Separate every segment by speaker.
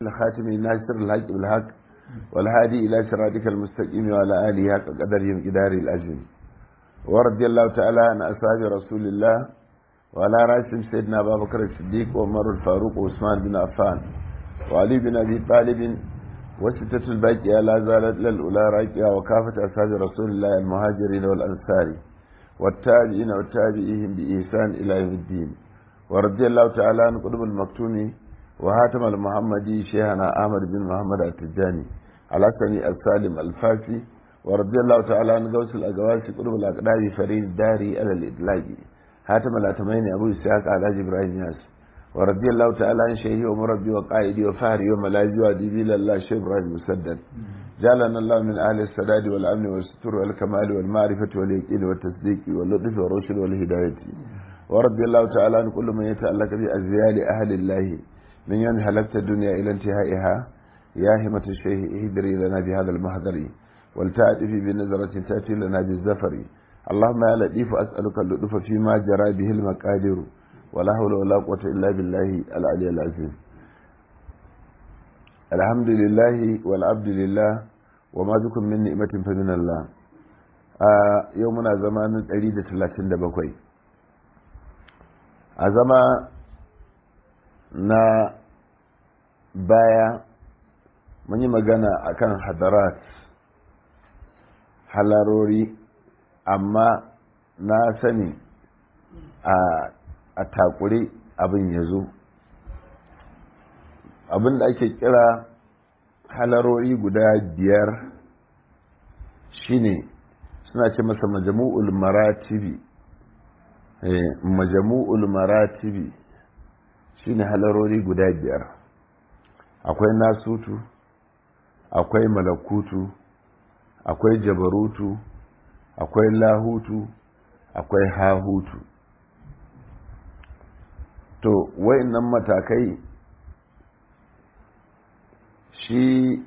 Speaker 1: الخاتم ناصر الحق بالحق والهادي إلى صراطك المستقيم وعلى آله حق قدرهم إداري الأجل ورضي الله تعالى عن أصحاب رسول الله وعلى رأسهم سيدنا أبا بكر الصديق وعمر الفاروق وعثمان بن عفان وعلي بن أبي طالب وستة الباقية لا زالت للأولى راكية وكافة أصحاب رسول الله المهاجرين والأنصار والتابعين والتابعيهم بإحسان إلى يوم الدين ورضي الله تعالى عن قطب المكتوم وهاتم المحمدي شيخنا أحمد بن محمد التجاني الحسني السالم الفاسي ورضي الله تعالى عن غوث الأقواس قطب الأقدار فريد الداري على الإطلاق هاتم الأتمين أبو إسحاق على إبراهيم ياس ورضي الله تعالى عن شيخي ومربي وقائدي وفهري وملاذي وأديبي لله شيخ إبراهيم مسدد جعلنا الله من أهل السداد والأمن والستر والكمال والمعرفة واليقين والتصديق واللطف والرشد والهداية ورضي الله تعالى عن كل من يتعلق بأزيال أهل الله من يوم هلكت الدنيا إلى انتهائها يا همة الشيخ اهدري لنا بهذا المهدر ولتأتي بنظرة تأتي لنا بالزفر اللهم يا لطيف أسألك اللطف فيما جرى به المقادير ولا حول ولا قوة إلا بالله العلي العظيم الحمد لله والعبد لله وما بكم من نعمة فمن الله آه يومنا زمان 137 a zama na baya mun yi magana akan hadarat halarori amma na sani a takure abin ya zo abin da ake kira halarori guda biyar shine suna ce masa majamu'ul maratibi majamu'ul maratibi shine halarori guda biyar akwai nasutu akwai malakutu akwai jabarutu akwai lahutu akwai hahutu to wayannan matakai shi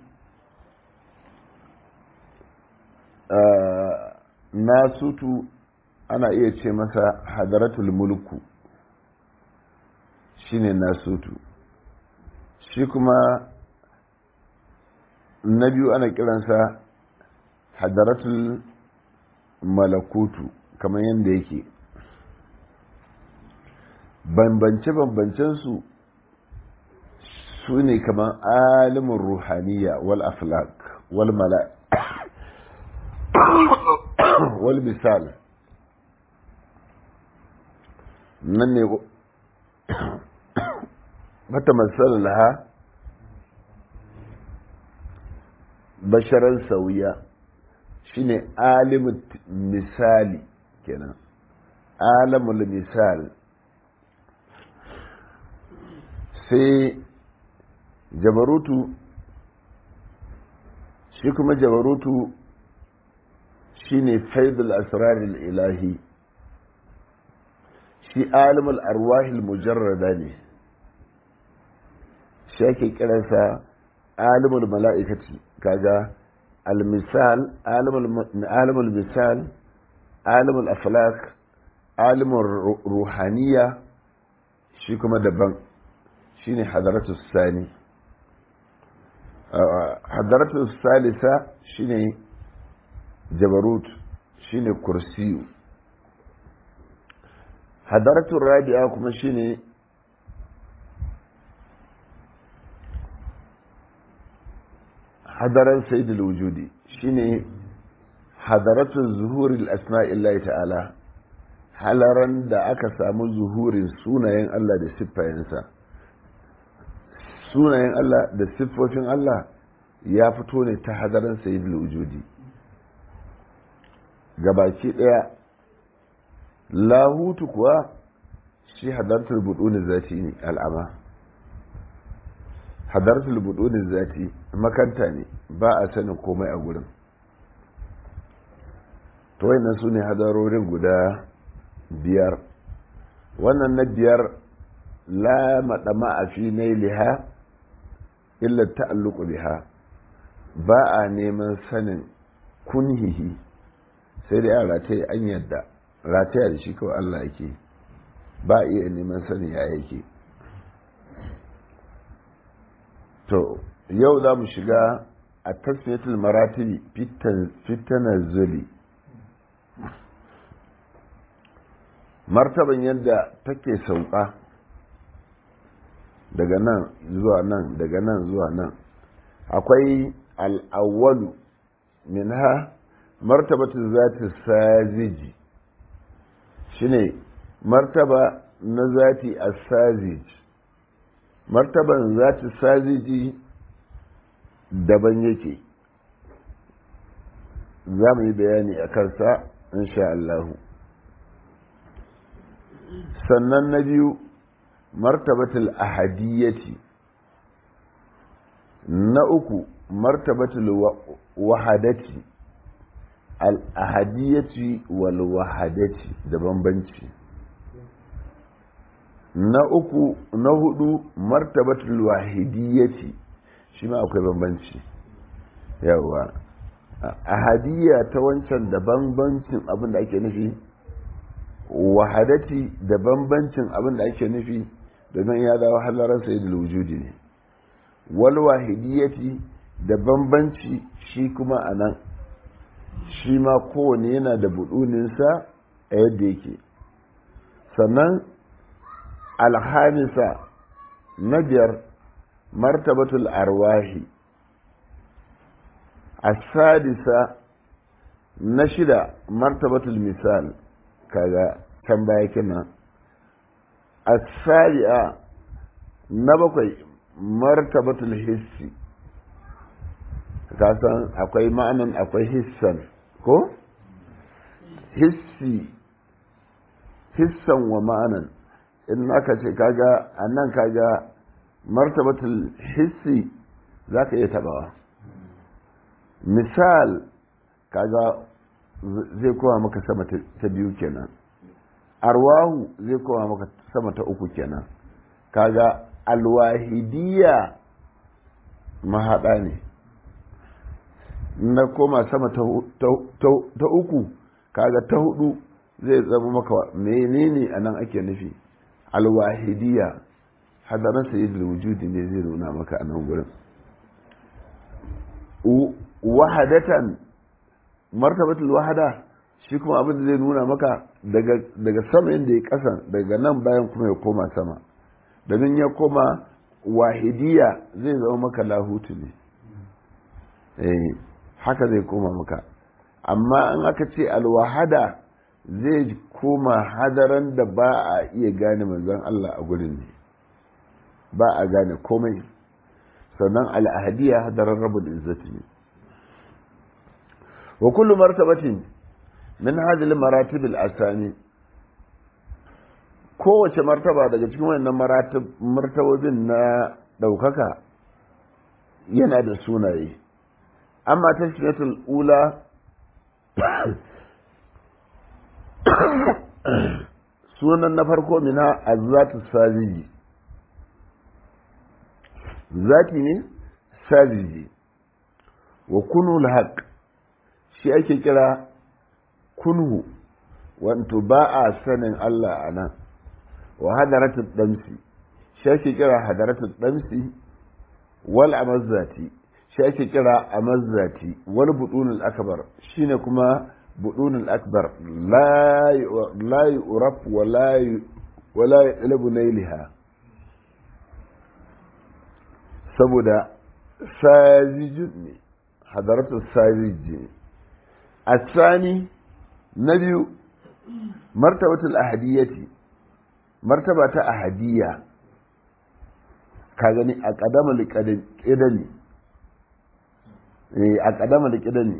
Speaker 1: uh, nasutu ana iya ce masa hadaratul mulku shine nasutu shi kuma na biyu ana kiransa hadaratul malakutu kamar yadda yake bambance-bambancensu su ne kamar alimin ruhaniya wal aflak wal mala wal misal nan ne mata matsala laha basharar sauya shine alimin misali kenan alamul misal sai jabarutu shi kuma jabarutu shine faidul asraril ilahi shi alimul arwahil mujarrada ne shi ake kiransa alimul mala'ikati kaga al-misal alimul misal alimul aflak alimul ruhaniya shi kuma daban shine hadaratu sani hadaratu salisa shine jabarut shine kursiyu hadaratu rabi'a kuma shine hadaran sayyidul wujudi shine hadaratu zuhuril asma'illahi ta'ala halaran da aka samu zuhurin sunayen Allah da siffayensa sunayen Allah da siffofin Allah ya fito ne ta hadaran sayyidul wujudi gabaki daya lahutu kuwa shi hadartul buduni zati ne al'ama hadartul buduni zati makanta ne ba a sanin komai a gurin to wayannan su ne hadarorin guda biyar wannan na biyar la maɗama a fi liha illa ta'alluqu biha ba a neman sanin kunhihi sai dai a rataye an yadda rataya da shi kawai Allah yake ba a iya neman sani ya yake to yau za mu shiga a tasmiyatul maratibi fitanar zuli martaban yadda take sauka daga nan zuwa nan daga nan zuwa nan akwai al'awwalu minha martabatu zati saziji shine martaba na zati as-sazij martaban zati saziji daban yake za mu yi bayani a kansa insha Allahu sannan na biyu martabatul ahadiyyati na uku martabatul wahadati al-ahadiyyati wal wahadati da bambanci na uku na hudu martabatul wahidiyyati shi ma akwai bambanci yawa ahadiyya ta wancan da bambancin abin da ake nufi wahadati da bambancin abin da ake nufi domin ya dawo halarar sayyidul wujudi ne wal wahidiyati da bambanci shi kuma a nan shi ma kowane yana da buduninsa a yadda yake sannan alhamisa na biyar martabatul arwahi asadisa na shida martabatul misal kaga can baya kenan asari'a na bakwai martabatul hissi kasan akwai ma'anan akwai hissan ko hissi hissan wa ma'anan in aka ce kaga a nan kaga martabatul hissi za ka iya tabawa misal kaga zai kowa maka sama ta biyu kenan arwahu zai kowa maka sama ta uku kenan kaga alwahidiyya mahaɗa ne na koma sama ta uku kaga ta hudu zai zama maka menene a nan ake nufi alwahidiyya hadarin sayyidul wujudi ne zai nuna maka a nan gurin wahadatan martabatul wahada shi kuma abin da zai nuna maka daga sama inda ya kasa daga nan bayan kuma ya koma sama domin ya koma wahidiya zai zama maka lahutu ne eh haka zai koma maka amma in aka ce alwahada zai koma hadaran da ba a iya gane manzon Allah a gurin ne ba a gane komai sannan al'ahadiya hadaran rabul izzati ne wa kullu martabatin min hadhihi maratib al-asani kowace martaba daga cikin wannan martabobin na daukaka yana da sunaye amma tashmiyatul ula sunan na farko mina azzatu sajiji zati ne sajiji wa kunul haqq shi ake kira kunhu wanto ba a sanin Allah a nan wa hadaratul damsi shi ake kira hadaratul damsi wal amazzati shi ake kira amazzati wal budunul akbar shine kuma budunul akbar la la yuraf wa la wa la yalabu nailiha saboda sajijun ne hadaratul sajiji الثاني نبي مرتبة الأهدية مرتبة أهدية كاغني أقدم لكدني أقدم لكدني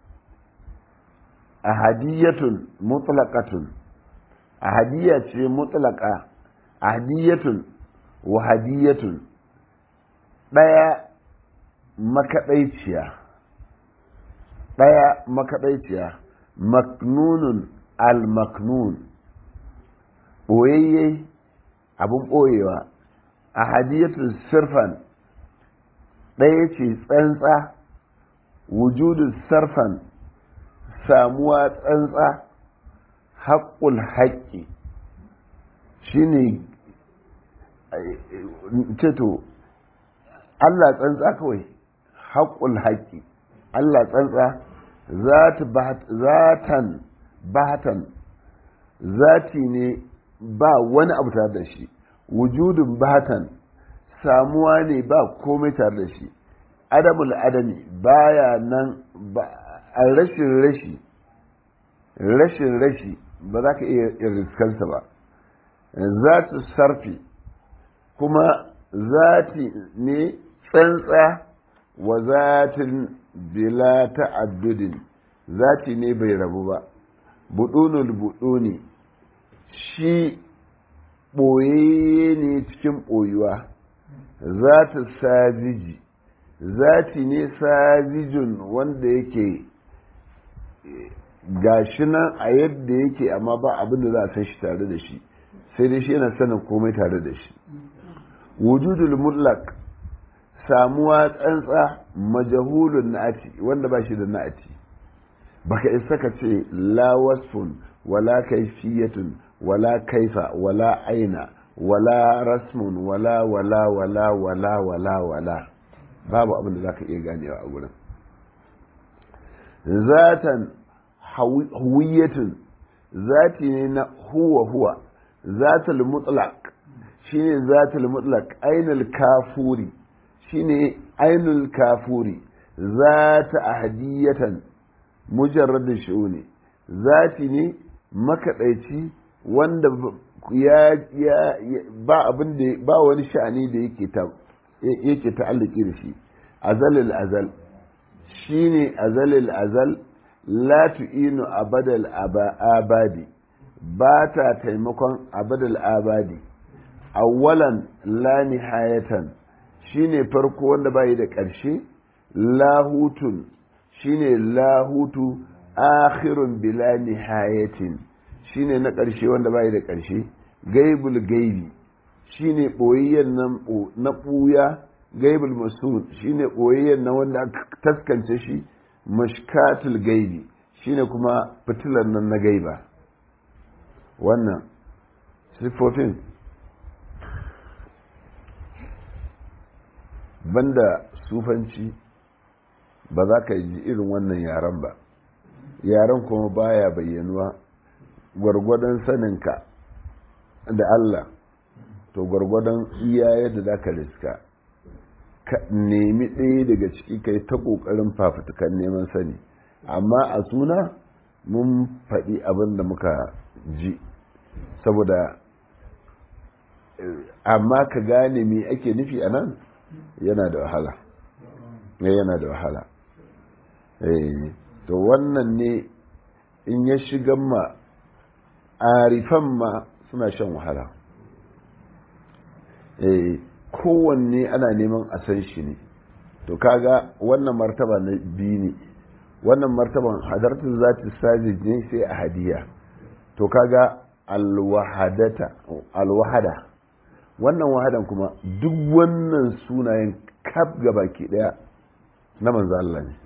Speaker 1: أهدية مطلقة أهدية مطلقة أهدية وهدية ɗaya makaɗaiciya ɗaya makaɗaiciya maknunun al-maknun ɓoyayye abin ɓoyewa a hadiyatun sirfan ɗaya ce tsantsa wujudun sarfan samuwa tsantsa haƙƙul haƙƙi shine ceto Allah tsantsa kawai haƙul haƙi Allah tsantsa zatan bahatan zati ne ba wani abu tare da shi wujudun bahatan samuwa ne ba komai tare da shi adamul adami baya nan a rashin rashi rashin rashi ba za ka iya riskansa ba zatu sarfi kuma zati ne tsantsa wa zatin bila ta'addudin zati ne bai rabu ba budunul buduni shi ɓoye ne cikin ɓoyuwa zata sajiji zati ne sajijin wanda yake gashi nan a yadda yake amma ba abin da za a san shi tare da shi sai dai shi yana sanin komai tare da shi wujudul mutlaq samuwa tsantsa majahulun na'ati wanda ba shi da na'ati baka isa ka ce la wasfun wala kaifiyatun wala kaifa wala aina wala rasmun wala wala wala wala wala wala babu abin da zaka iya ganewa a gurin zatan huwiyatun zati ne na huwa huwa zatul mutlaq shine zatul mutlaq ainul kafuri shine ainul kafuri zata ahadiyatan mujarradin shu'uni zati ne makaɗaici wanda ya ya ba abin da ba wani sha'ani da yake ta yake ta'alliki da shi azalil azal shine azalil azal la tu'inu abadal abadi ba ta taimakon abadal abadi awwalan la nihayatan shine farko wanda bai da ƙarshe lahutun shine lahutu akhirun bila nihayatin shine na ƙarshe wanda bai da ƙarshe gaibul gaibi shine ɓoyayyen nan na ɓuya gaibul masul shine ɓoyayyen na wanda aka taskance shi mashkatul gaibi shine kuma fitilar nan na gaiba wannan siffofin banda sufanci ba za ka ji irin wannan yaren ba yaren kuma baya bayyanuwa gwargwadon saninka da Allah to gwargwadon iya yadda za ka riska ka nemi ɗaya daga ciki kai ta ƙoƙarin fafutukan neman sani amma a suna mun faɗi abin da muka ji saboda amma ka gane me ake nufi a nan yana da wahala yana da wahala to wannan ne in ya shiga ma arifan ma suna shan wahala kowanne ana neman a san shi ne to kaga wannan martaba na biyu ne wannan martaban hadartun zati sajid ne sai a hadiya to kaga alwahadata alwahada wannan wahadan kuma duk wannan sunayen kaf baki daya na manzo Allah ne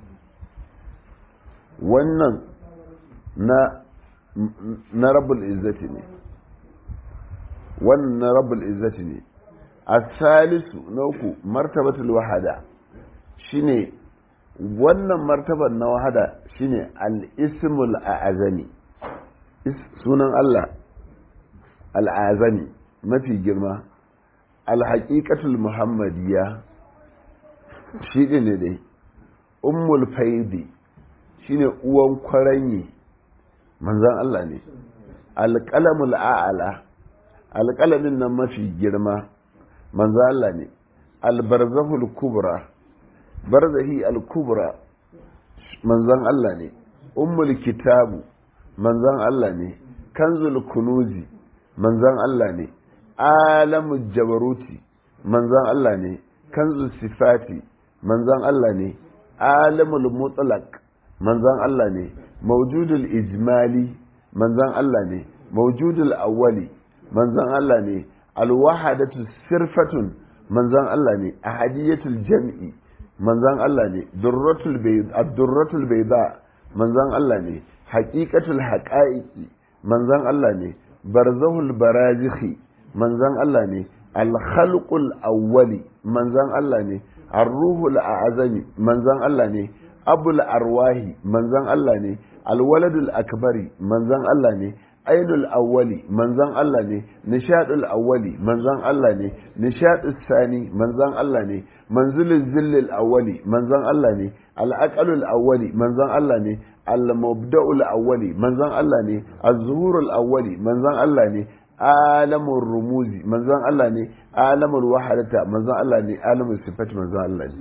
Speaker 1: wannan na na rabbul izzati ne wannan na rabbul izzati ne asalisu na uku martabatul wahada shine wannan martaban na wahada shine al-ismul a'azami sunan Allah al-azami mafi girma al-haqiqatul muhammadiyya shi ne dai ummul faidi shine uwan kwaranyi manzan Allah ne alƙalamul a'ala alƙalamin nan mafi girma manzan Allah ne albarzahul kubra barzahi al-kubra manzan Allah ne ummul kitabu manzan Allah ne kanzul kunuzi manzan Allah ne alamul jabaruti manzan Allah ne kanzul sifati manzan Allah ne alamul mutlaq manzan Allah ne maujudul ijmali manzan Allah ne maujudul awwali manzan Allah ne alwahadatu sirfatun manzan Allah ne ahadiyatul jam'i manzan Allah ne durratul bayd ad-durratul bayda manzan Allah ne haqiqatul haqa'iqi manzan Allah ne barzahul barazikhi manzan Allah ne al-khalqul awwali manzan Allah ne ar-ruhul a'zami manzan Allah ne abul arwahi manzan Allah ne al-waladul akbari manzan Allah ne ainul awwali manzan Allah ne nishadul awwali manzan Allah ne nishadus sani manzan Allah ne manzilul zillil awwali manzan Allah ne al-aqalul awwali manzan Allah ne al-mubda'ul awwali manzan Allah ne az-zuhurul awwali manzan Allah ne alamul rumuzi manzan Allah ne alamul wahadata manzan Allah ne alamul sifat manzan Allah ne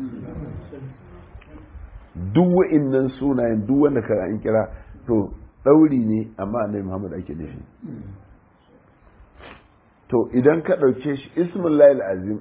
Speaker 1: duk wa'innan sunayen duk wanda ka an kira to ɗauri ne amma annabi Muhammad ake nufi to idan ka ɗauke shi ismullahi azim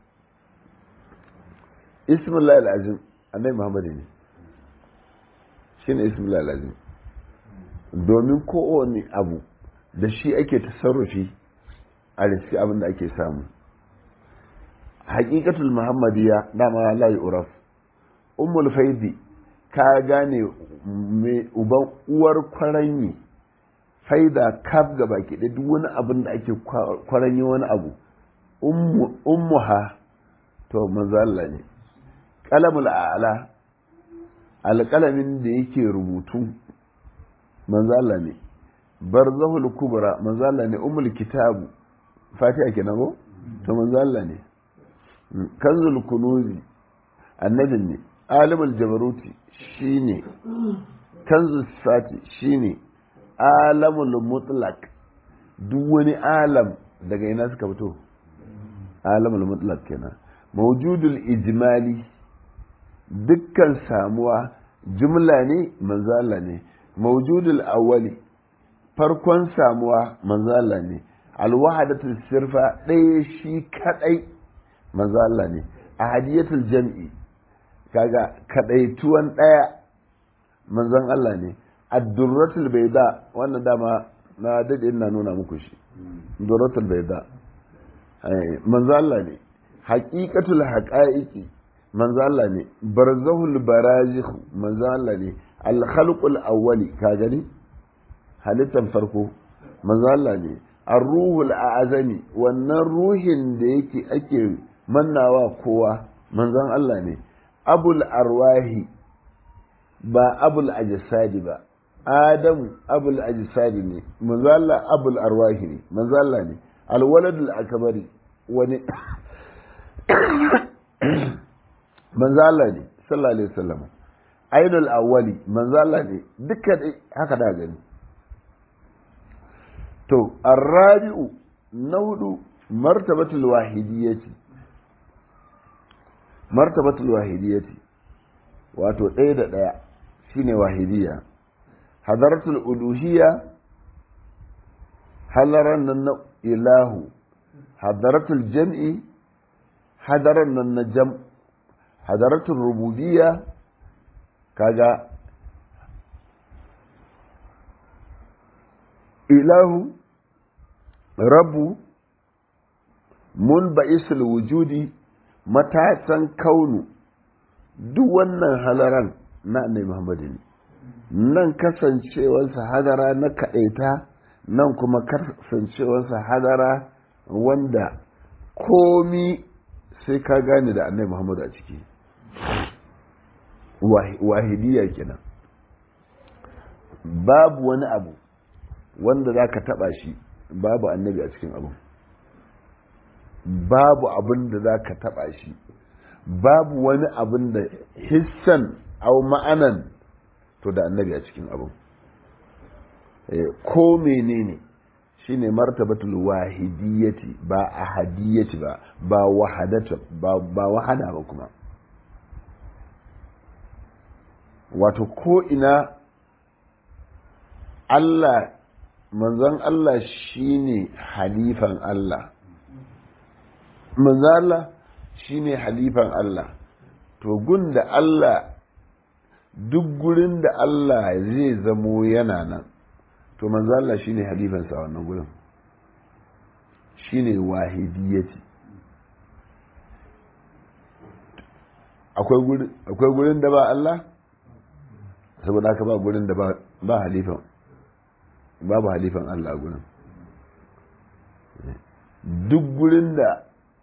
Speaker 1: ismullahi azim annabi Muhammad ne shine ismullahi azim domin kowane abu da shi ake tasarrufi a riski abin da ake samu haƙiƙatul muhammadiyya dama la uraf ummul faidi ka gane uban uwar kwaranyi faida kaf ga baki da duk wani abin da ake kwaranyi wani abu ummuha to manzo Allah ne qalamul a'la alƙalamin da yake rubutu manzo Allah ne barzahul kubra manzo Allah ne ummul kitabu fatiha kenan ko to manzo Allah ne kanzul kunuzi annabin ne alimul jabaruti shine kanzul sati shine alamul mutlaq duk wani alam daga ina suka fito alamul mutlaq kenan mawjudul ijmali dukkan samuwa jumla ne manzo Allah ne mawjudul awwali farkon samuwa manzo Allah ne alwahadatul sirfa ɗaya shi kadai manzo Allah ne ahadiyatul jam'i kaga kadaituwan ɗaya manzon Allah ne ad-durratul bayda wannan dama na dade ina nuna muku shi durratul bayda manzo Allah ne haqiqatul haqaiqi manzo Allah ne barzahul barazikh manzo Allah ne al-khalqul awwali ka gani halittan farko manzo Allah ne ar-ruhul a'zami wannan ruhin da yake ake mannawa kowa manzon Allah ne abul arwahi ba abul ajsadi ba adamu abul ajsadi ne manzo Allah abul arwahi ne manzo Allah ne al-waladul akbari wani manzo Allah ne sallallahu alaihi wasallam ainul awwali manzo Allah ne duka haka da gani to arrabi'u na hudu martabatul wahidiyyati martabatul wahidiyyati wato ɗaya da ɗaya shine wahidiyya hadaratul uluhiyya halaran nan na ilahu hadaratul jam'i hadaran nan na jam hadaratul rububiyya kaga ilahu rabu mun ba'isul wujudi matasan kaunu duk wannan halaran na annabi Muhammadu ne nan kasancewarsa hadara na kaɗaita nan kuma kasancewarsa hadara wanda komi sai ka gane da annabi Muhammadu a ciki wahidiyya kenan babu wani abu wanda za ka taɓa shi babu annabi a cikin abu babu abin da za ka taɓa shi babu wani abin da hissan au ma'anan to da annabi a cikin abu ko menene shine martabatul wahidiyyati ba ahadiyyati ba ba wahadata ba ba wahada ba kuma wato ko ina Allah manzon Allah shine halifan Allah manzon Allah shine halifan Allah to gun da Allah duk gurin da Allah zai zamo yana nan to manzon Allah shine halifansa wannan gurin shine wahidiyati akwai gurin da ba Allah saboda haka ba gurin da ba halifan babu halifan Allah gurin duk gurin da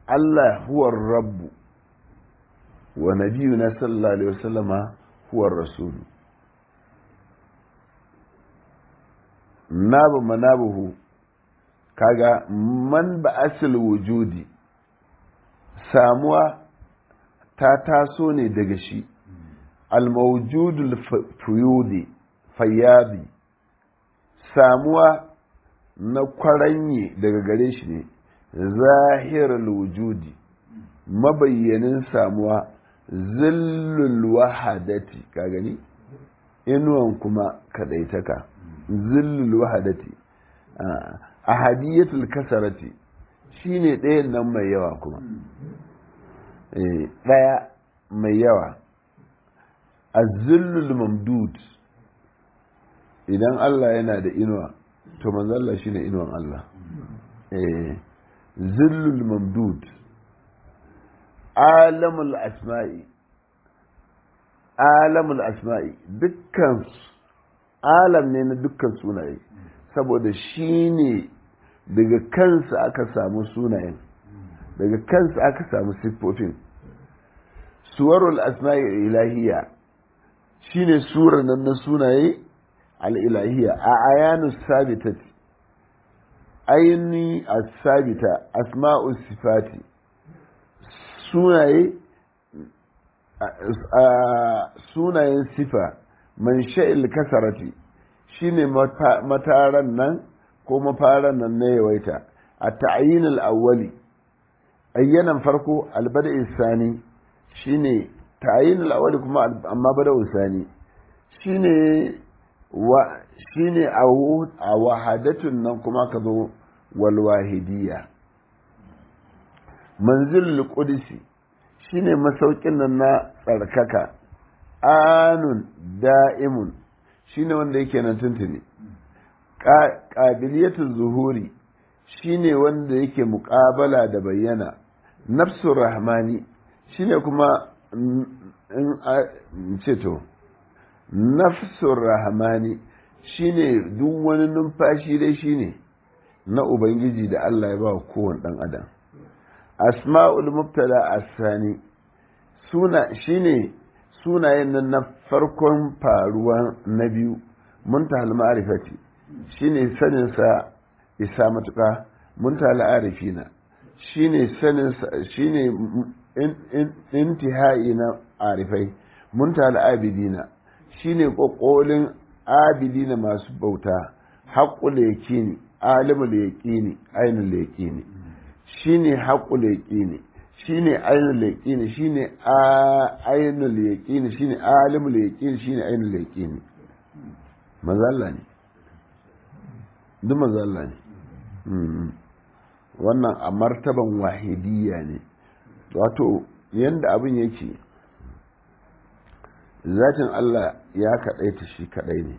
Speaker 1: Allah huwar rabbu wa nabiyuna sallallahu alaihi wasallama huwar rasulu nabu manabuhu kaga man ba asil wujudi samuwa ta taso ne daga shi almawjudul fuyudi fayyadi samuwa na kwaranye daga gare shi ne zahirar wujudi mabayyanin samuwa zillul wahadati ka gani inuwan kuma kadaitaka zillul wahadati ahadiyatul kasarati shine ɗayan nan mai yawa kuma ɗaya mai yawa azillul mamdud idan Allah yana da inuwa to manzalla shine inuwan Allah zillul mamdud alamul asma'i alamul asma'i dukkan alam ne na dukkan sunaye saboda shi ne daga kansa aka samu sunayen daga kansa aka samu siffofin suwarul asma'i ilahiyya shine surar nan na sunaye al'ilahiyya a ayanu sabitat aini as-sabita asma'u sifati sunaye sunayen sifa man sha'il kasarati shine mataran nan ko mafaran nan na yawaita a ta'ayin al'awwali ayyanan farko albada isani shine ta'ayin al'awwali kuma amma bada isani shine wa shine a wahadatun nan kuma ka zo wal wahidiyya manzilul qudsi shine masaukin nan na tsarkaka anun da'imun shine wanda yake nan tuntuni ƙabiliyatul zuhuri shine wanda yake muƙabala da bayyana nafsur rahmani shine kuma in ce to nafsur rahmani shine duk wani numfashi dai shine na ubangiji da Allah ya ba kowane ɗan adam asma'ul mubtada asani suna shine sunayen nan na farkon faruwa na biyu muntahal ma'rifati shine sanin sa isa matuka muntahal arifina shine sanin sa shine intihai na arifai muntahal abidina shine kokolin abidina masu bauta haqqul yaqini alimul yaqini ainul yaqini shine haqqul yaqini shine ainul yaqini shine ainul yaqini shine alimul yaqini shine ainul yaqini manzo Allah ne duk manzo Allah ne wannan a martaban wahidiyya ne wato yanda abin yake zatin Allah ya kaɗaita shi kaɗai ne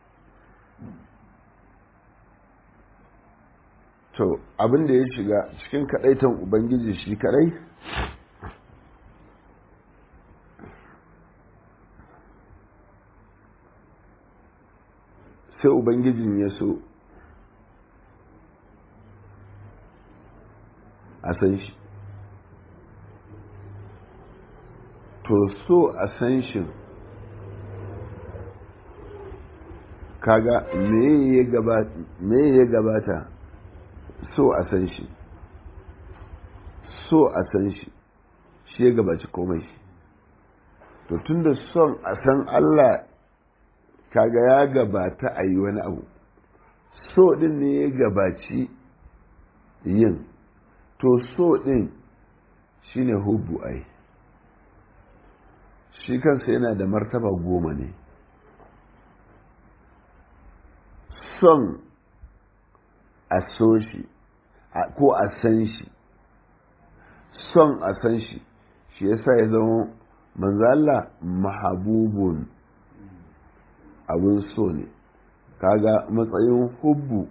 Speaker 1: to abin da ya shiga cikin kaɗaitan ubangiji shi kaɗai sai ubangijin ya so a san shi to so a san shi kaga me ya gabata so a san shi so a san shi shi ya gabaci komai to tunda son a san Allah kaga ya gabata a yi wani abu so din ne ya gabaci yin to so din shine hubbu ai shi kansa yana da martaba goma ne son a so shi ko a san shi son a san shi shi yasa ya zama manzo Allah mahabubun abin so ne kaga matsayin hubbu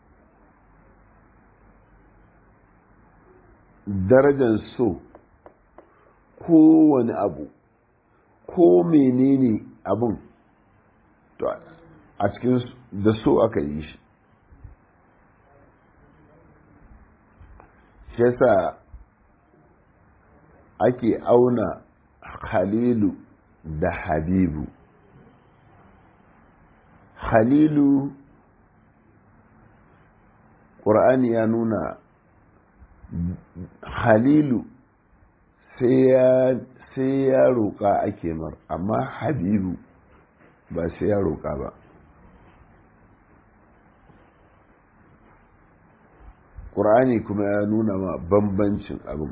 Speaker 1: darajar so kowane abu ko menene abun to a cikin da so aka yi shi shi yasa ake auna khalilu da habibu khalilu ƙur'ani ya nuna halilu sai ya roƙa ake mar amma habibu ba sai ya roƙa ba ƙur'ani kuma ya nuna ma bambancin abin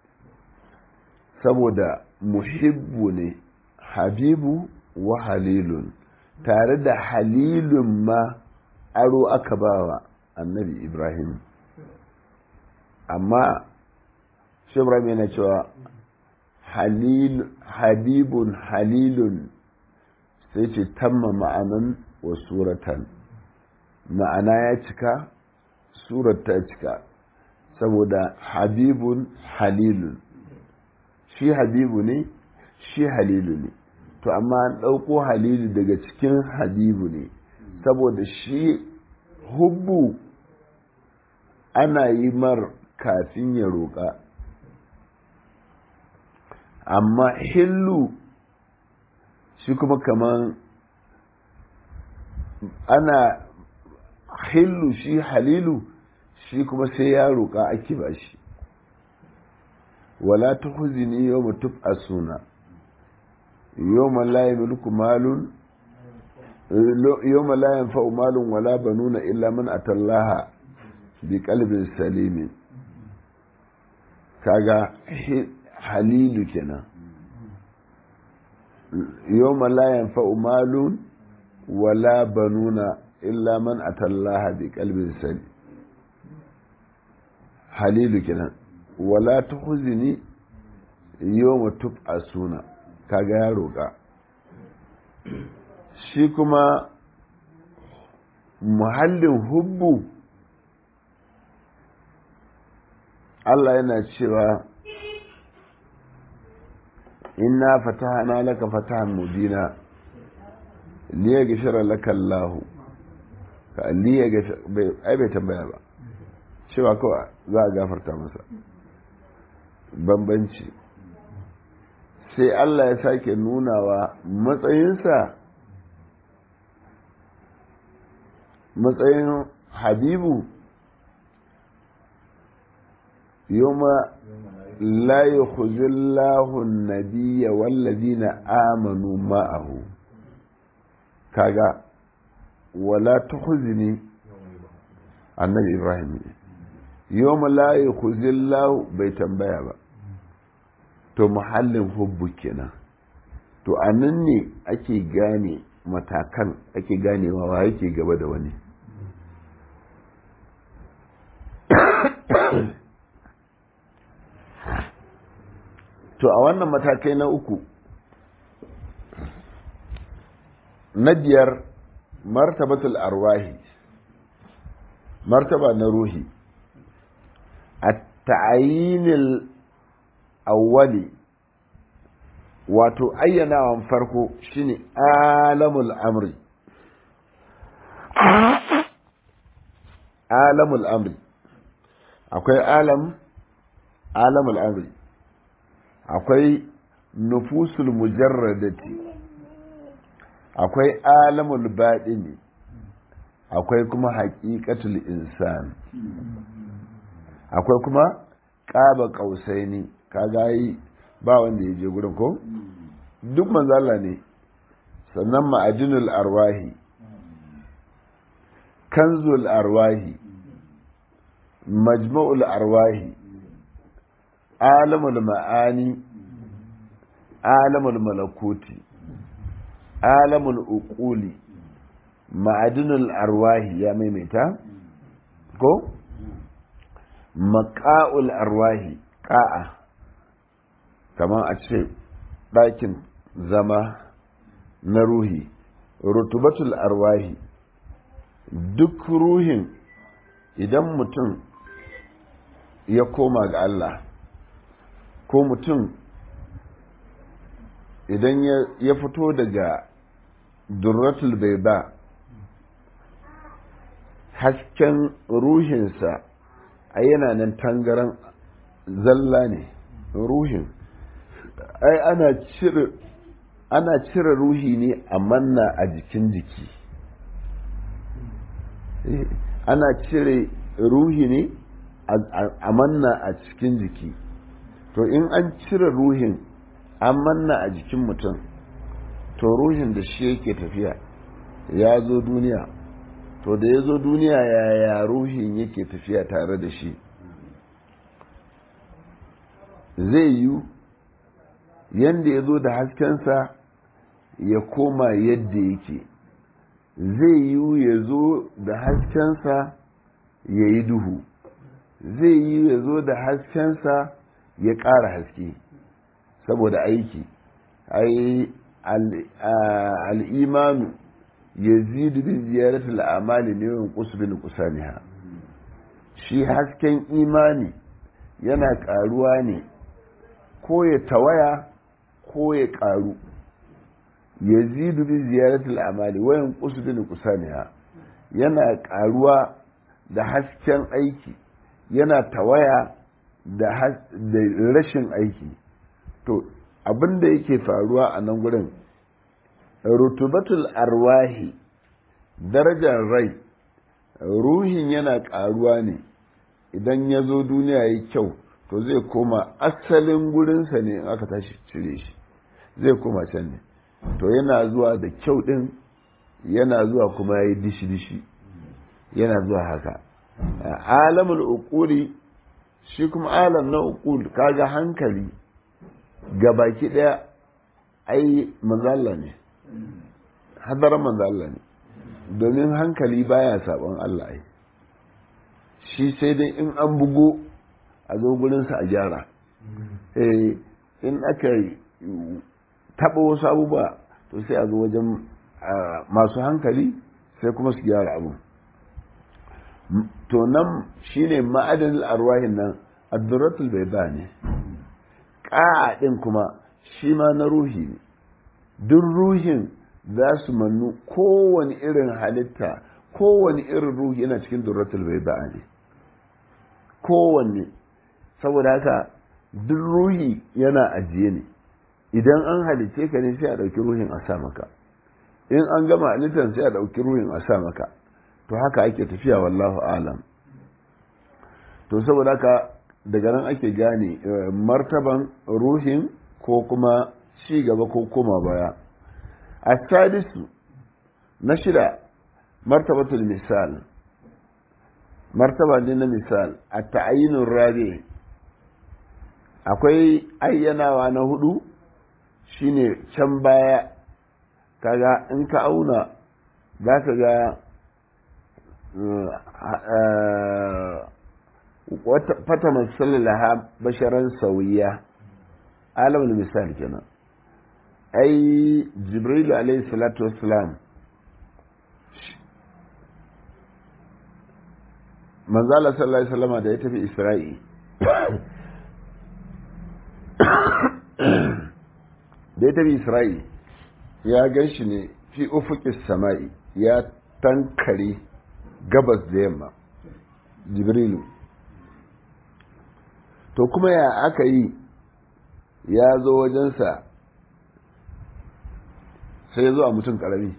Speaker 1: saboda muhibbu ne habibu wa halilun tare da halilun ma aro aka bawa annabi ibrahim amma shi ibrahim yana cewa habibun halilun sai ce tamma ma'anan wa suratan ma'ana ya cika surat ta cika saboda habibun halilun shi habibu ne shi halilu ne to amma an ɗauko halilu daga cikin habibu ne saboda shi hubbu ana yi mar kafin ya roƙa amma hillu shi kuma kaman ana hillu shi halilu shi kuma sai ya roƙa ake ba shi wala ta huzini yau mutu a suna yau malaye mulku malun yau malayen fa'u malun wala banuna illa man atallaha bi kalbin salimin kaga halilu kenan yau malayen fa'u malun wala banuna illa man atallaha bi kalbin salim halilu kenan wala ta huzini yau mutu a suna kaga ya roƙa shi kuma muhallin hubbu Allah yana cewa inna fatahana laka fatahan mubina liya gashara laka Allahu ka liya gashara ai bai tambaya ba cewa kawai za a gafarta masa bambanci sai Allah ya sake nunawa matsayinsa matsayin habibu yoma la yukhzillahu an-nabiyya wallazina amanu ma'ahu kaga wala tukhzini annabi ibrahim yoma la yukhzillahu bai tambaya ba to muhallin hubbu kenan to anan ne ake gane matakan ake ganewa wa yake gaba da wani to a wannan matakai na uku na biyar martabatul arwahi martaba na ruhi a ta'ayinil awwali wato ayyanawan farko shine alamul amri alamul amri akwai alam alamul amri akwai nufusul mujarradati akwai alamul baɗini akwai kuma haƙiƙatul insan akwai kuma ƙaba ƙausaini kaga yi ba wanda ya je gurin ko duk manzala ne sannan ma'ajinul arwahi kanzul arwahi majma'ul arwahi alamul ma'ani alamul malakuti alamul uquli ma'adinul arwahi ya maimaita ko maka'ul arwahi ka'a kamar a ce ɗakin zama na ruhi rutubatul arwahi duk ruhin idan mutum ya koma ga Allah ko mutum idan ya fito daga durratul bai hasken ruhinsa a yana nan tangaran zalla ne ruhin ai ana cire ana cire ruhi ne a manna a jikin jiki ana cire ruhi ne a manna a cikin jiki to in an cire ruhin an manna a jikin mutum to ruhin da shi yake tafiya ya zo duniya to da ya zo duniya yaya ruhin yake tafiya tare da shi zai yi yadda ya zo da haskensa ya koma yadda yake zai yi ya zo da haskensa ya yi duhu zai yi ya zo da haskensa ya ƙara haske saboda aiki ai al'imanu ya zidu bin ziyaratul amali ne yawan kusubin kusaniha shi hasken imani yana ƙaruwa ne ko ya tawaya ko ya ƙaru ya zidu bin ziyaratul amali wayan kusubin kusaniha yana ƙaruwa da hasken aiki yana tawaya da rashin aiki to abin da yake faruwa a nan gurin rutubatul arwahi darajar rai ruhin yana ƙaruwa ne idan ya zo duniya yi kyau to zai koma asalin gurinsa ne in aka tashi cire shi zai koma can ne to yana zuwa da kyau ɗin yana zuwa kuma ya yi dishi-dishi yana zuwa haka alamul uquli shi kuma alam na uqul kaga hankali ga baki daya ai manzalla ne hadarar manzalla ne domin hankali baya sabon Allah ai shi sai dai in an bugo a zo gurinsa a gyara eh in aka taɓa wasu abubuwa to sai a zo wajen masu hankali sai kuma su gyara abu to nan shine ma'adanin arwahin nan addurratul bai ba ne ƙa'a ɗin kuma shi ma na ruhi ne duk ruhin za su mannu kowane irin halitta kowane irin ruhi yana cikin durratul bai ba ne kowanne saboda haka duk ruhi yana ajiye ne idan an halice ka ne sai a ɗauki ruhin a sa maka in an gama halittar sai a ɗauki ruhin a sa maka to haka ake tafiya wallahu alam to saboda haka daga nan ake gane martaban ruhin ko kuma ci gaba ko koma baya a sadisu na shida martabatul misal martaba ne na misal a ta'ayinun rabi akwai ayyanawa na hudu shine can baya kaga in ka auna za ka ga fata masallalaha basharan sauyiya alamun misali kenan ai jibrilu alaihi salatu wassalam manzala sallallahu alaihi wasallama da ya tafi isra'i da ya tafi isra'i ya gan shi ne fi ufukis sama'i ya tankare gabas da yamma jibrilu to kuma ya aka yi ya zo wajensa sai ya zo a mutum karami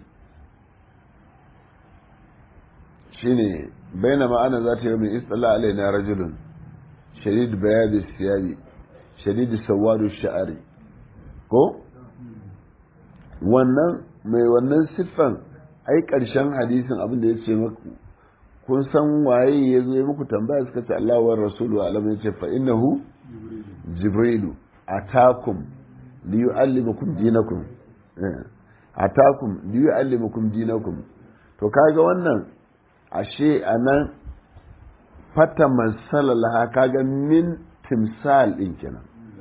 Speaker 1: shine baina ma'ana za ta yi min istala alaina rajulun shadid bayadi siyabi shadid sawadu sha'ari ko wannan mai wannan siffan ai ƙarshen hadisin abin da ya ce maku kun san waye ya zo muku tambaya suka ce Allah wa rasulu alam ya ce fa innahu jibrilu atakum li yu'allimukum dinakum atakum li yu'allimukum dinakum to kaga wannan ashe anan fata masalalaha kaga min timsal din kenan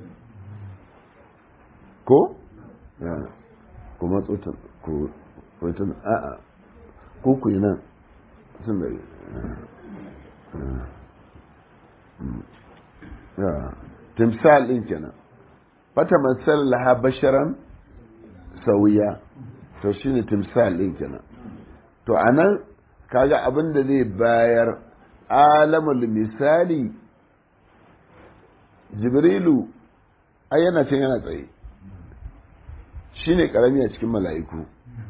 Speaker 1: ko kuma tsotan ko tsotan a'a ko ku yi nan sun da timsal din kenan fata masalalaha basharan sauya to shine timsal din kenan to anan kaga abin da zai bayar alamul misali jibrilu ai yana can yana tsaye shi ne karami a cikin mala'iku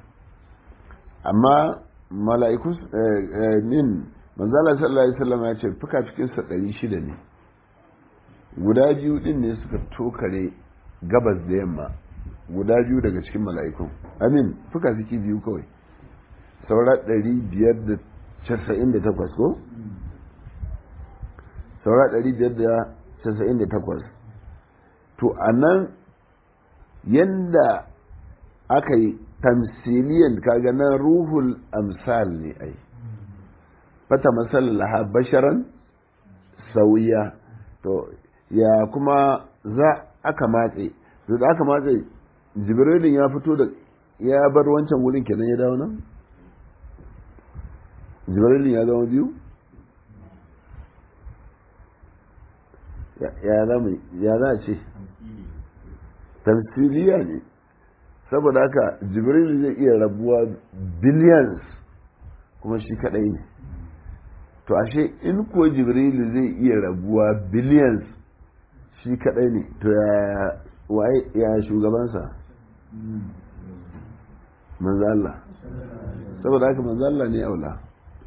Speaker 1: amma mala'iku min manzala sallallahu alaihi wasallam ya ce fuka cikinsa ɗari shida ne guda biyu din ne suka tokare gabas da yamma guda biyu daga cikin mala'ikun amin fuka ciki biyu kawai saura ɗari biyar da casa'in da takwas ko saura ɗari biyar da casa'in da takwas to a nan yadda aka yi tamsiliyan kaga na ruhul amsal ne ai fata masalaha basharan sauya to ya kuma za aka matse to da aka matse jibrilin ya fito da ya bar wancan wurin kenan ya dawo nan jibrilin ya zama biyu ya za a ce tamsiliya ne saboda haka jibril zai iya rabuwa billions kuma shi kadai ne to ashe in ko jibril zai iya rabuwa billions shi kadai ne to ya waye ya shugabansa manzo Allah saboda haka manzo Allah ne aula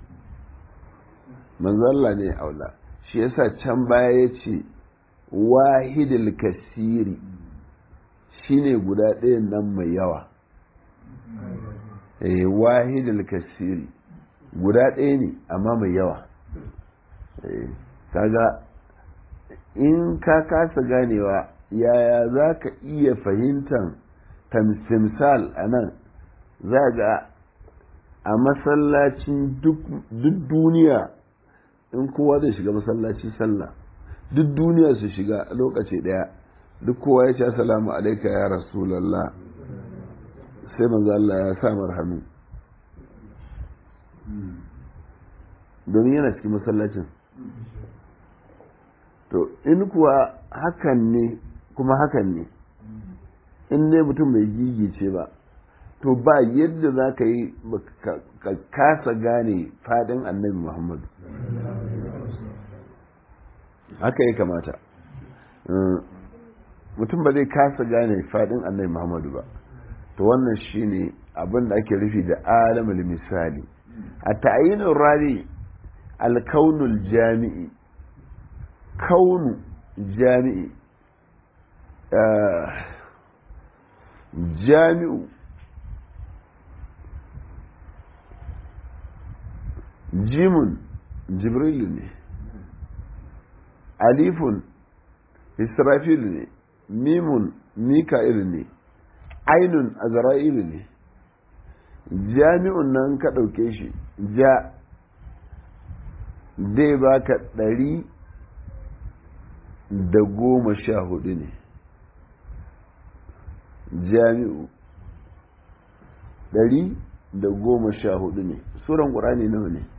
Speaker 1: manzo Allah ne aula shi yasa can baya yace wahidul kasiri shine guda ɗayan nan mai yawa eh wahidul kasiri guda ɗaya ne amma mai yawa kaga in ka kasa ganewa yaya za ka iya fahimtar tamsimsal a nan za ga a masallacin duk duniya in kowa zai shiga masallacin sallah duk duniya su shiga lokaci ɗaya duk kowa ya ce assalamu alaika ya rasulallah sai manzo Allah ya sa hannu domin yana cikin masallacin to in kuwa hakan ne kuma hakan ne in dai mutum bai gigice ba to ba yadda za ka yi ka kasa gane fadin annabi muhammadu haka ya kamata mutum ba zai kasa gane fadin annabi muhammadu ba to wannan shine abin da ake rufi da alamul misali a ta'ayinin rari alkaunul jami'i kaunu jami'i jami'u jimun jibrilu ne alifun israfilu ne mimun mika'il ne ainun azra'ilu ne jami'un nan ka ɗauke shi ja zai baka ɗari da goma sha hudu ne jami'u ɗari da goma sha hudu ne suran ƙurani nawa ne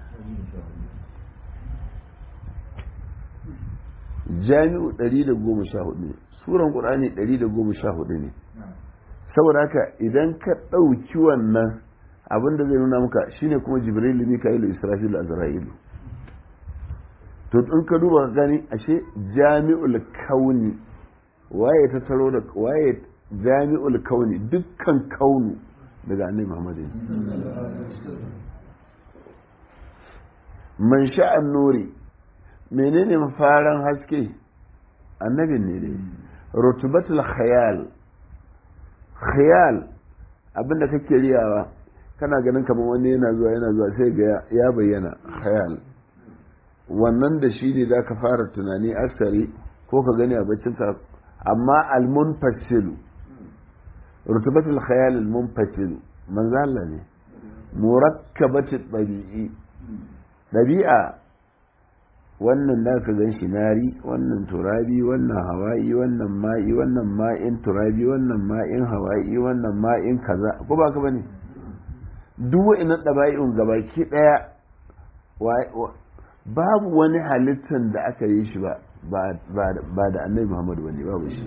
Speaker 1: jami'u ɗari da goma sha hudu ne suran ƙurani ɗari da goma sha hudu ne saboda haka idan ka ɗauki wannan abin da zai nuna maka shine kuma jibrilu mika'ilu israfilu azra'ilu to in ka duba ka gani ashe jami'ul kauni waye ta taro da waye jami'ul kauni dukkan kaunu daga annabi Muhammad man sha'an nuri menene mafaran haske annabin ne dai rutubatul khayal khayal abinda kake riyawa kana ganin kamar wani yana zuwa yana zuwa sai ga ya bayyana khayal wannan da shi ne za ka fara tunani aksari ko ka gani a baccinka amma almunfasilu rutubatul khayal almunfasilu manzo Allah ne murakkabatu dabi'i dabi'a wannan da ka gan shi nari wannan turabi wannan hawa'i wannan ma'i wannan ma'in turabi wannan ma'in hawa'i wannan ma'in kaza ko ba ka bane duk wa'annan daba'i'un gabaki daya babu wani halittar da aka yi shi ba ba da annabi muhammadu wani babu shi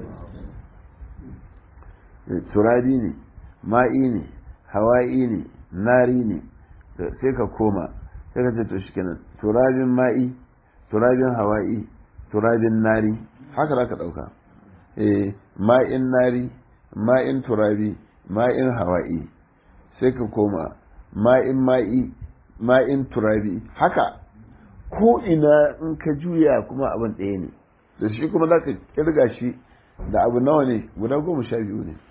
Speaker 1: turabi ne ma'i ne hawa'i ne nari ne sai ka koma sai ka ce to shi kenan turabin ma'i turabin hawa'i turabin nari haka za ka ɗauka eh ma'in nari ma'in turabi ma'in hawa'i sai ka koma ma'in ma'i ma'in turabi haka ko ina in ka juya kuma abin ɗaya ne da shi kuma za ka kirga shi da abu nawa ne guda goma sha biyu ne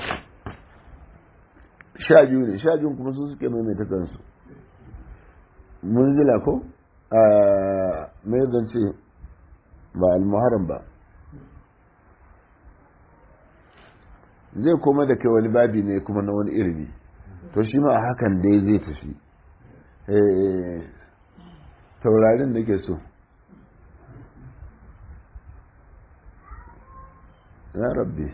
Speaker 1: sha biyu ne sha biyu kuma su suke maimaita kansu munzila ko a mai zance ba almuharam ba zai koma da kai wani babi ne kuma na wani ilimi to shi ma hakan dai zai tafi taurarin da ke so ya rabbi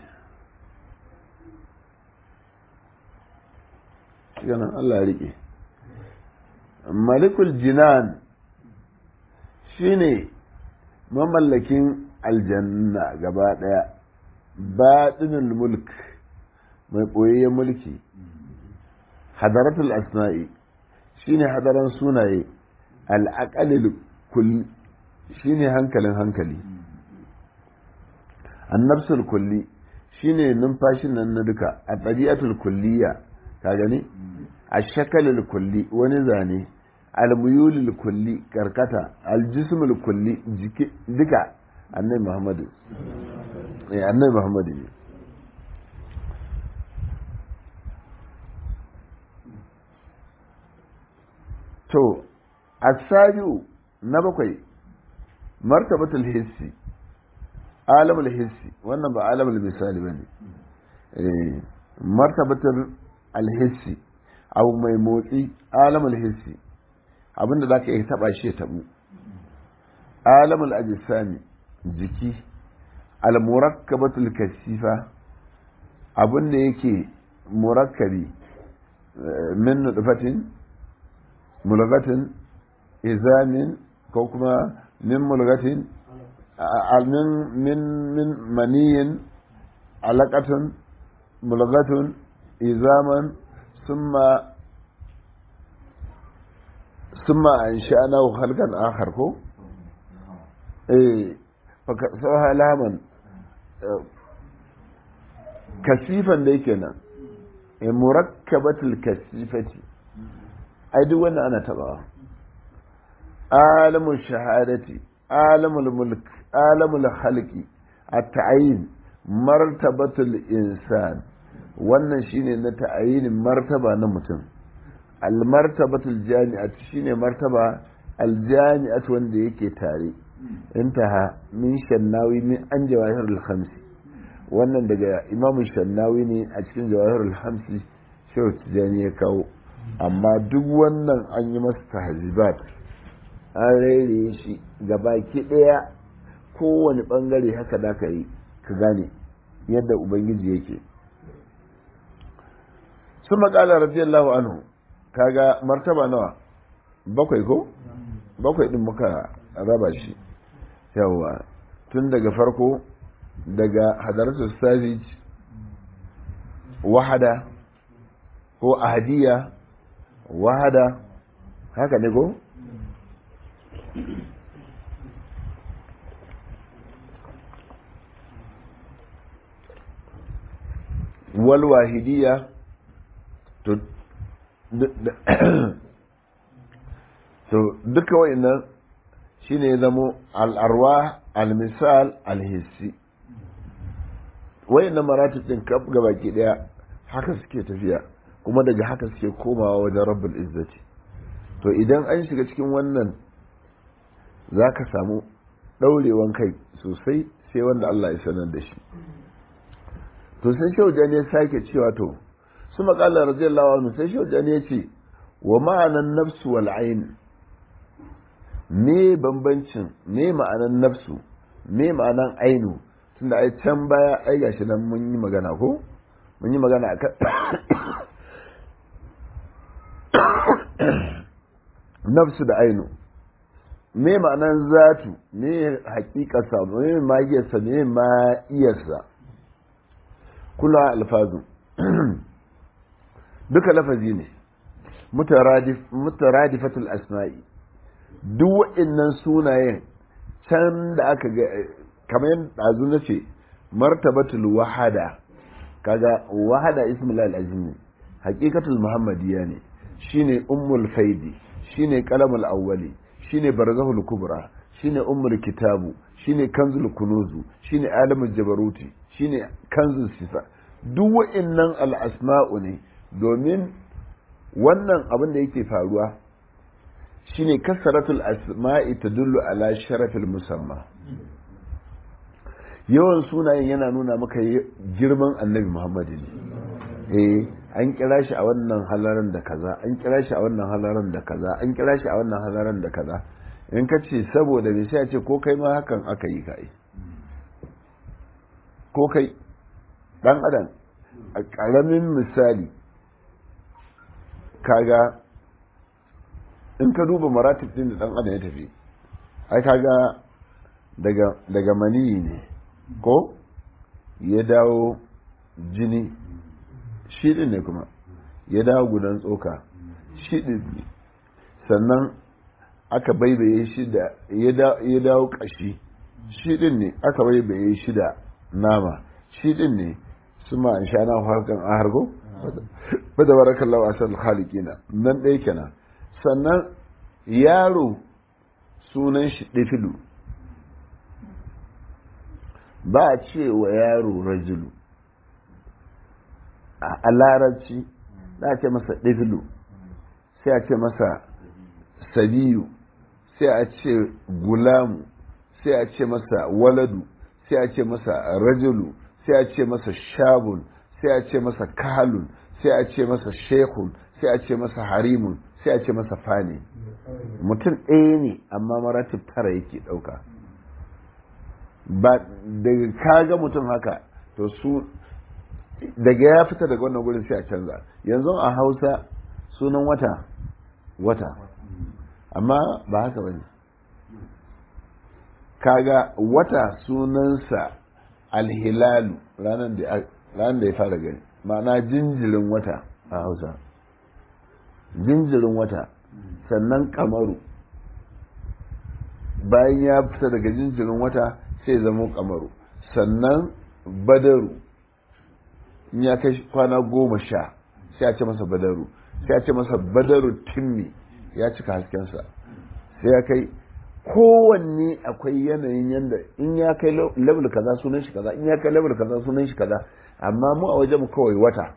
Speaker 1: ganin Allah rike malikul jinan shine mamallakin aljanna gaba daya baɗinin mulk mai ɓoyayyen mulki hadaratul asna'i shine hadaran sunaye al'aqalil kulli shine hankalin hankali annabsul kulli shine numfashin nan na duka a ɗabi'atul kulliya ka gani a shakalil kulli wani zane almuyulil kulli karkata aljismul kulli jiki duka annabi muhammadu eh annabi muhammadu ne to asabiu na bakwai martabatul hissi alamul hissi wannan ba alamul misali bane eh martabatul alhissi abu mai motsi alamul hissi abinda za ka iya taba shi ya tabu alamul ajisami jiki almurakkabatul kasifa abinda yake murakkabi min nutfatin mulgatin izamin ko kuma min mulgatin min min min maniyin alaqatun mulgatun izaman summa ثم أنشأناه خلقا آخر كو إيه فكسوها لاما كثيفا ليكنا مركبة الكثيفة أي دون أنا تبع عالم الشهادة عالم الملك عالم الخلق التعيين مرتبة الإنسان wannan shine na ta'ayin martaba na mutum almartabatul jami'at shine martaba aljami'at wanda yake tare intaha min shannawi min an jawahirul khamsi wannan daga imam shannawi ne a cikin jawahirul khamsi shehu tijani ya kawo amma duk wannan an yi masa tahzibat an rere shi gabaki daya kowane bangare haka da ka yi ka gane yadda ubangiji yake sun maƙala radiyallahu anhu kaga martaba nawa bakwai ko bakwai din muka raba shi yawa tun daga farko daga hadaratu savage wahada ko ahadiya wahada haka ne ko walwahidiya to to duka wa'annan shine ya zamo al'arwa al-misal al-hissi wa'annan maratib din kaf gabaki daya haka suke tafiya kuma daga haka suke komawa wajen rabbul izzati to idan an shiga cikin wannan zaka samu daurewan kai sosai sai wanda Allah ya sanar da shi to sai shaujan ya sake cewa to su maƙala radiyallahu anhu sai shaujan ya ce wa ma'anan nafsu wal ain me bambancin me ma'anan nafsu me ma'anan ainu tunda ai can baya ai gashi nan mun yi magana ko mun yi magana akan nafsu da ainu me ma'anan zatu me hakikarsa me magiyarsa me ma'iyarsa kula alfazu duka lafazi ne mutaradifatul asma'i duk waɗannan sunayen can da aka ga kamar yadda ɗazu na ce martabatul wahada kaga wahada ismul al-azim ne haqiqatul muhammadiyya ne shine ummul faidi shine qalamul awwali shine barzahul kubra shine ummul kitabu shine kanzul kunuzu shine alamul jabaruti shine kanzul sifa duk wa'annan al-asma'u ne domin wannan abin da yake faruwa shine kasaratul asma'i tadullu ala sharafil musamma yawan sunayen yana nuna maka girman annabi muhammadu ne eh an kira shi a wannan halaran da kaza an kira shi a wannan halaran da kaza an kira shi a wannan halaran da kaza in ka ce saboda bai sai a ce ko kai ma hakan aka yi ka ko kai dan adam a ƙaramin misali kaga in ka duba maratib din da dan adam ya tafi ai kaga daga daga maniyi ne ko ya dawo jini shi din ne kuma ya dawo gudan tsoka shi din ne sannan aka baibaye shi da ya dawo kashi shi din ne aka baibaye shi da nama shi din ne su ma an sha na harkan a hargo ba da barakallahu asal khaliqina nan ɗaya kenan sannan yaro sunan shi ɗifilu ba a ce wa yaro rajulu a larabci za a ce masa ɗifilu sai a ce masa sabiyu sai a ce gulamu sai a ce masa waladu sai a ce masa rajulu sai a ce masa shabun sai a ce masa kalun sai a ce masa shekun sai a ce masa harimun sai a ce masa fani mutum ɗaya ne amma maratib tara yake ɗauka ba daga kaga mutum haka to su daga ya fita daga wannan gurin sai a canza yanzu a hausa sunan wata wata amma ba haka ba ne kaga wata sunansa alhilalu ranar da ya fara gani ma'ana jinjirin wata a hausa jinjirin wata sannan kamaru bayan ya fita daga jinjirin wata sai zama kamaru sannan badaru in ya kai kwana goma sha sai a ce masa badaru sai a ce masa badaru timmi ya cika haskensa sai ya kai kowanne akwai yanayin yanda in ya kai level kaza sunan shi kaza in ya kai level kaza sunan shi kaza amma mu a wajen mu kawai wata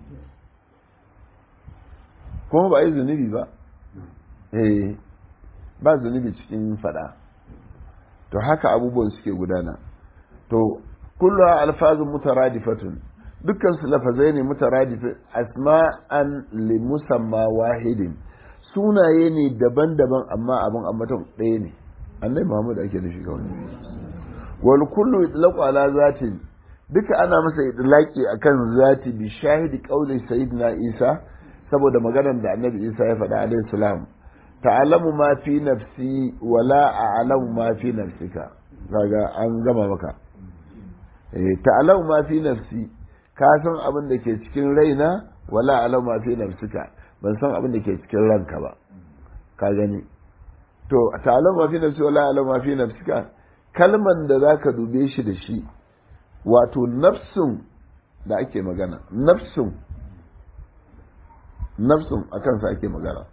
Speaker 1: kuma ba yi zunubi ba eh ba zunubi cikin fada to haka abubuwan suke gudana to kullu alfazun mutaradifatun dukkan su lafazai ne mutaradifin asma'an li musamma wahidin sunaye ne daban-daban amma abin ambaton ɗaya ne annai muhammad ake da shi kawai wal kullu itlaqu ala zatin duka ana masa itlaqi akan zati bi shahidi qawli sayyidina isa saboda maganar da annabi isa ya faɗa alaihi salam ta'lamu ma fi nafsi wa la a'lamu ma fi nafsika kaga an gama maka eh ta'lamu ma fi nafsi ka san abin da ke cikin raina wala a'lamu ma fi nafsika ban san abin da ke cikin ranka ba ka gani to ta'lamu ma fi nafsi wala a'lamu ma fi nafsika kalman da zaka dube shi da shi wato nafsun da ake magana nafsun nafsun a kansa ake magana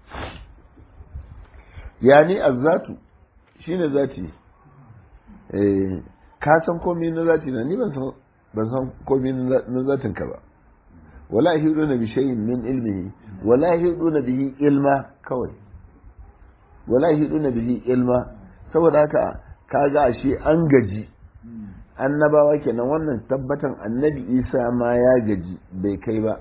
Speaker 1: yani azzatu shine zati eh ka san komai na zati na ni ban san ban san komai na zatin ka ba wala yahiduna bi shay'in min ilmihi wala yahiduna bihi ilma kawai wala yahiduna bihi ilma saboda haka kaga ashe an gaji annabawa kenan wannan tabbatan annabi isa ma ya gaji bai kai ba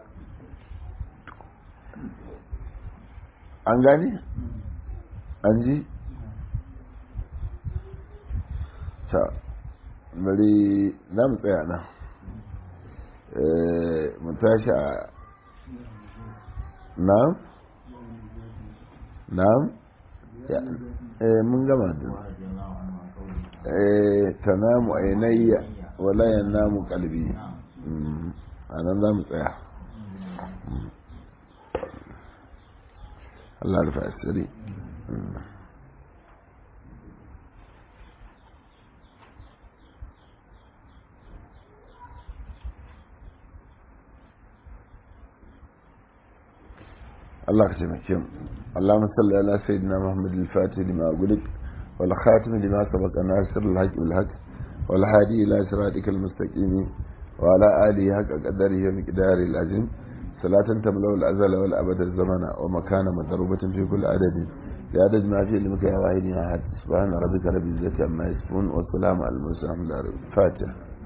Speaker 1: an gane an ji ta bari za mu tsaya nan mu tashi a na'am na'am mun gama da tanamu ainayya wala yanamu kalbi a nan za mu tsaya Allah rufa asiri Allah ka taimake mu Allahumma salli ala sayyidina Muhammad al-Fatih lima gulik wal khatim lima sabaqa nasir al-haq bil haq wal hadi ila siratikal mustaqim wa ala alihi haqqa qadarihi wa miqdari al-azim salatan tamlau al-azal wal abad az-zamana wa makana madrubatin fi kulli adadin ya adad ma fi ilmika ya wahidi ahad subhana rabbika rabbil izzati amma yasifun wa salamun al-mursalin al-fatiha